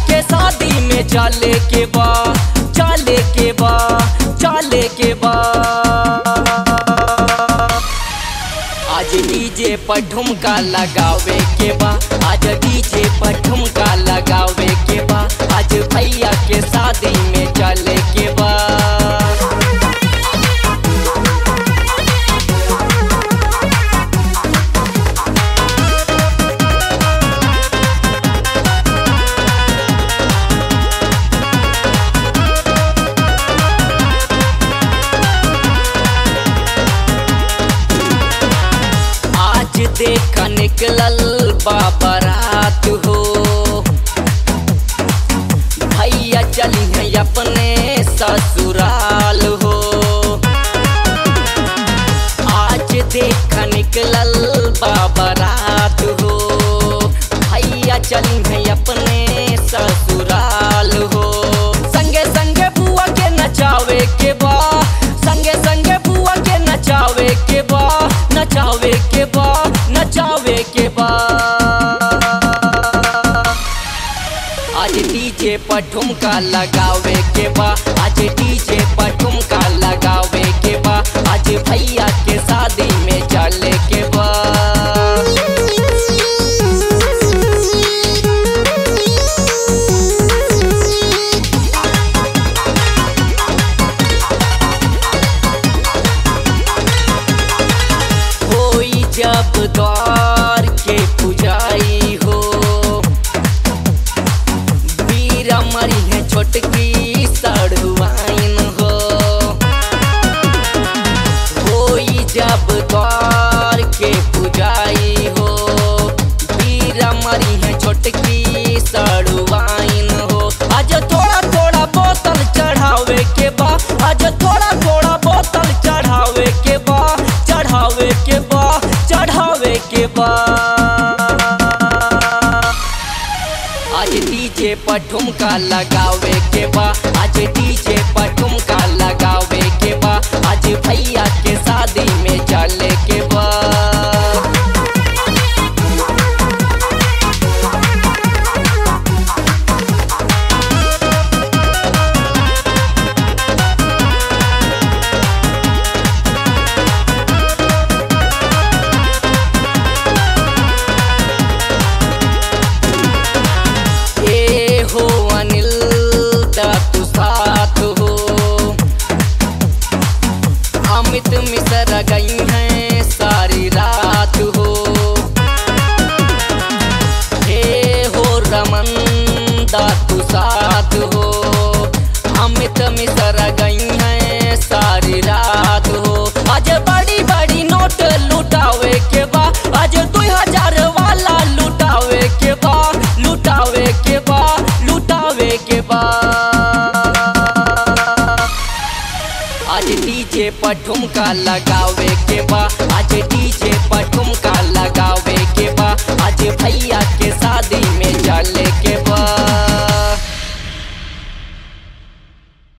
के शादी में चले के बा चले के बा चले के बा आज डीजे पर ठुमका लगावे के बा आज डीजे पर ठुमका लगावे के बा आज भैया के शादी में चले के बा आज देख निकलल बाबरात हो भैया चली है अपने ससुराल हो आज देख निकलल बाबरात हो भैया चली है अपने ससुराल हो संगे संगे बुआ के नचावे के बा संगे संगे बुआ के नचावे के बा नचावे के बा नचावे के बा आज डीजे पर ठुमका लगावे के बा आज डीजे पर ठुमका लगावे के बा आज भैया के शादी में चले के बा होई जब द्वार के पुजाई हो वीरा मरी है छोटकी सड़ुआइन हो होई जब द्वार के पुजाई हो वीरा मरी है छोटकी सड़ुआइन हो आज थोड़ा थोड़ा बोतल चढ़ावे के बा आज थोड़ा थोड़ा बोतल चढ़ावे के बा चढ़ावे के बा चढ़ावे के बा आज डीजे पर ठुमका लगावे के बा आज डीजे पर ठुमका लगावे के बा आज भैया के शादी में चले के बा ए हो अनिल दा तू साथ हो अमित मिश्र गई हैं सारी रात हो हे हो रमन दा तू साथ हो अमित मिश्र गई हैं सारी रात हो आज बड़ी बड़ी नोट लुटावे के बा आज दो हजार वाला लुटावे के बा लुटावे के बा लुटावे के बा आज डीजे पर ठुमका लगावे के बा आज डी